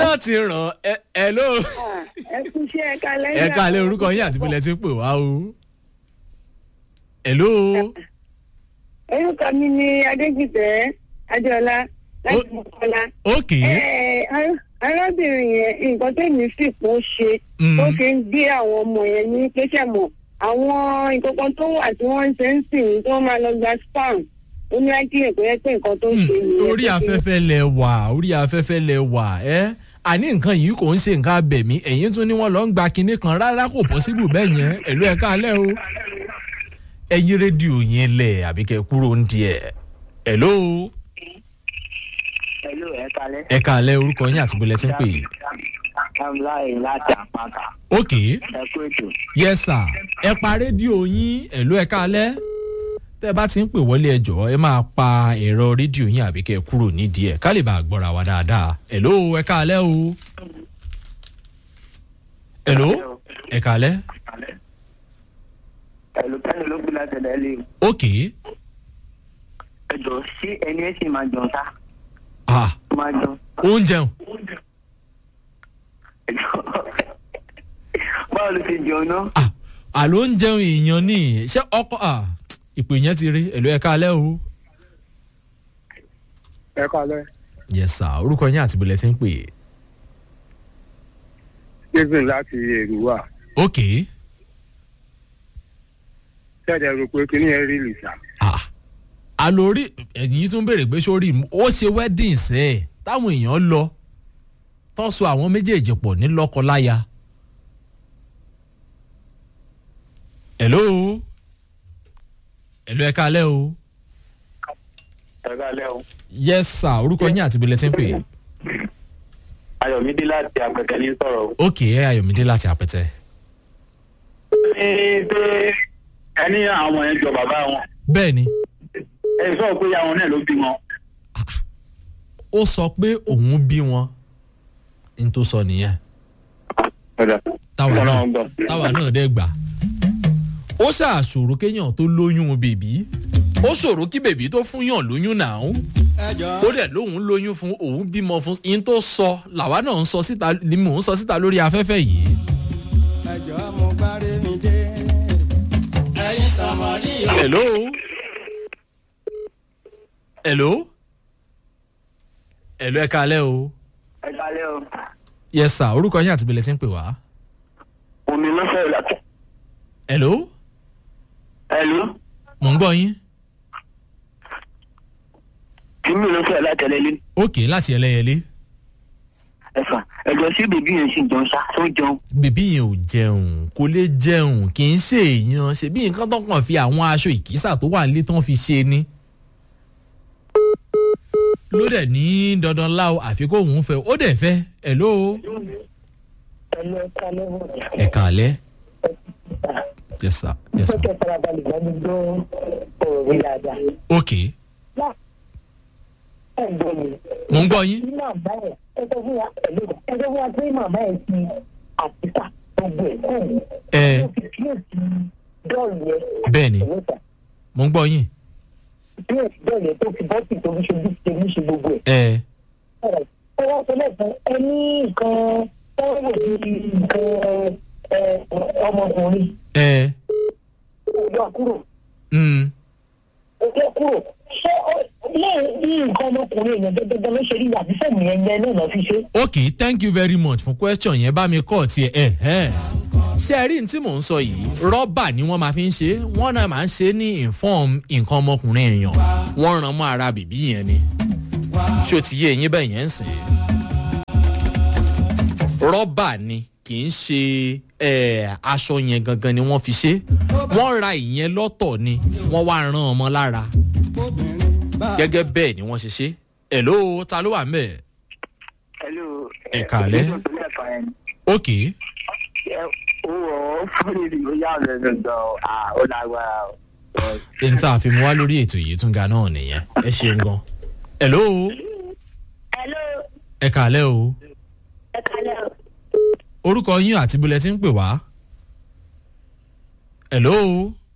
láti ràn ẹ ẹ ló. ẹ kú iṣẹ́ ẹ kalẹ́. ẹ káalẹ́ orúkọ yín àti bílẹ̀ tí ń pè wá o. ẹ ló. orúkọ mi ni adéjìtẹ́ adéọlá láti mọ̀kọ́lá. ok Ẹ, ar- arábìnrin yẹn nǹkan tẹ̀mí sì kó ṣe Mm. tó fi ń gbé àwọn ọmọ yẹn ní kéṣẹ́ mọ̀ àwọn nǹkan kan tó wà tí wọ́n ń ṣe ń sìn tí wọ́n máa lọ gba spam ó ní ákíyè pé pé nǹkan tó ń ṣe nìyẹn. orí afẹ́fẹ́ lẹ wà orí afẹ́fẹ́ lẹ wà ẹ́ àní nǹkan yìí kò ń ṣe nǹkan abẹ̀mí ẹ̀yìn tún ni wọ́n lọ ń gba kinní kan rárá kò pọ́síbù bẹ́ẹ̀ yẹn ẹ̀lú ẹ̀ káalẹ́ o. ẹyin rédíò yẹn lẹ̀ àbí kẹ́ kúrò ń di ẹ̀ ẹ̀ló Hello, ẹ kalẹ́. ẹ̀ káalẹ́ orúkọ yín àti bílẹ̀ tí ń pè é. Amláyé láti àpáta. ok Ẹ kú ètò. yes sir ẹ pa rédíò yín ẹ̀lú ẹ̀ káalẹ́ tẹ́ ẹ bá ti ń pè wọlé ẹjọ́ ẹ máa pa ẹ̀rọ rédíò yín àbí kẹ́ kúrò nídìí ẹ̀ ká lè bá a gbọ́ra wa dáadáa ẹ̀ló ẹ̀ káalẹ́ o. ẹ̀ló ẹ̀ káalẹ́ Ẹ̀lú kẹ́ni ló gbé láti ẹ̀dá ilé. ok Ẹ jọ sí ẹni ẹ sì máa jọ sá. ah Máa jọ. ó ń jẹun Ẹ jọ. Báwo ló ti jẹun náà? ah àló ń jẹun èèyàn ní ṣé ọkọ ah ìpè yẹn ti rí ẹ̀lú ẹ̀ káalẹ́ o. ẹ kalẹ yes sir orúkọ yín àti bílẹ̀ tí ń pè é. stephen láti èrúwà ok ṣẹ̀dẹ̀ rò pé kíní ẹ rí lìṣà ah àlórí ẹ̀yìn yìí tún béèrè pé sórí ó ṣe wedding sẹ́ ẹ̀ táwọn èèyàn lọ tó so àwọn méjèèjì pọ̀ ní lọ́kọ-láya. hello hello ẹ káalẹ́ o Ẹ kalẹ́ o. yes sir orúkọ yín àti bílẹ̀ tí ń pè é. Ayọ̀mídé láti àpẹtẹ ní sọ̀rọ̀. ok ayọ̀mídé láti àpẹtẹ. Ní pé ẹni àwọn ọmọ yẹn jọ bàbá wọn. bẹ́ẹ̀ ni Ẹ sọ pé àwọn náà ló bí wọn. ó sọ pé òun bí wọn n tó sọ nìyẹn táwa náà táwa náà dẹ́ gbà. ó ṣàṣòro kéèyàn tó lóyún bèbí ó ṣòro kí bèbí tó fún yàn lóyún náà ó dẹ̀ lóun lóyún fún òun bímọ fún yín tó sọ làwa náà ń sọ síta ni mò ń sọ síta lórí afẹ́fẹ́ yìí. ẹjọ́ mo bá rí mi dé ẹyin sọmọdé yìí. hello hello hello ẹ kalẹ́ o Ẹ kalẹ́ o. yes sir orúkọ yín àti bẹ̀lẹ̀ tí ń pè wá. Omi ló fẹ́ ìlàkẹ́. hello Ẹ̀lú. mò ń gbọ́ yín. Tìmí ló fẹ́ látẹ̀lẹ́lé. òkè láti ẹlẹ́yẹlé Ẹ̀fà. Ẹ̀jọ̀ sí bèbí yẹn sì jẹun sá. Tó jẹun. bèbí yẹn ò jẹun kò lè jẹun kì í ṣe èèyàn ṣebí nǹkan tó kàn fi àwọn aṣọ ìkísà tó wà nílé tán fi ṣe ni. ló dẹ̀ ní dandan láò àfi kó òun fẹ́ ó dẹ̀ fẹ́ ẹ̀ ló ẹ̀lú ẹ kalẹ́ wọ̀. ẹ̀ kàlẹ́. yes sir yes Pẹ́kẹ́ sir farabalẹ̀ lọ́dún gbọ́ ọ̀rọ̀ mi dáadáa. ok Ẹ gbọ́ mi. mò ń gbọ́ yín. Ní màmá ẹ̀ ẹ sọ fún wa ẹ̀lú ẹ sọ fún wa pé màmá ẹ̀ ti àtìkà gbogbo ẹ̀ kọ́ ẹ̀. ẹ Ó fi kíyèsí dọ́ọ̀lù yẹn. bẹ́ẹ̀ ni Ẹ̀lú sà. mò ń gbọ́ yín. Kíyèsí dọ́ọ̀lù yẹn tó fi bọ́ọ̀tì tó fi ṣojú ṣe ní ṣe gbogbo ẹ̀. ẹ Ẹ wá sọ lẹ́sàn ẹ ní nǹkan tọ́wọ́ ní nǹkan ẹ, ọmọkùnrin. ẹ Ó yọ kúrò. mm, Ó yọ kúrò. Ṣé ó- lẹ́yìn bí nǹkan ọmọkùnrin èèyàn gẹ́gẹ́ ló ṣe rí àbí fẹ́mi yẹn yẹn náà lọ́ fi ṣe? ok thank you very much fún question yẹn bá mi kọ́ tiẹ̀ ẹ̀ ẹ̀ ṣe rí n tí mò ń sọ yìí rọ́bà ni wọ́n máa fi ń ṣe wọ́n náà máa ń ṣe ní inform nǹkan ọmọkùnrin èèyàn wọ́n ràn mọ́ ara bìbí yẹn ni ṣé o ti yé eyín bẹ́ẹ̀ yẹn ń sìn rọ́bà ni kì í ṣe eh, aṣọ yẹn gangan ni wọ́n fi ṣe wọ́n ra ìyẹn lọ́tọ̀ ni wọ́n wá rán ọmọ lára obìnrin bá gẹ́gẹ́ bẹ́ẹ̀ ni wọ́n ṣe ṣe ẹ̀ ló ta ló wà ń bẹ̀ Ẹ̀lú. Ẹ káalẹ́. ok Ó wọ̀ ọ́ fún mi ó yà ọ̀rẹ́ gbọ̀ngàn ó lágbára o. n tá a fi mú wá lórí ètò yìí tún ga náà nìyẹn ẹ ṣeun gan. hello Hello, ẹ kàlẹ́ o ẹ kalẹ́ o. orúkọ yín àti bílẹ̀ tí ń pè wá. hello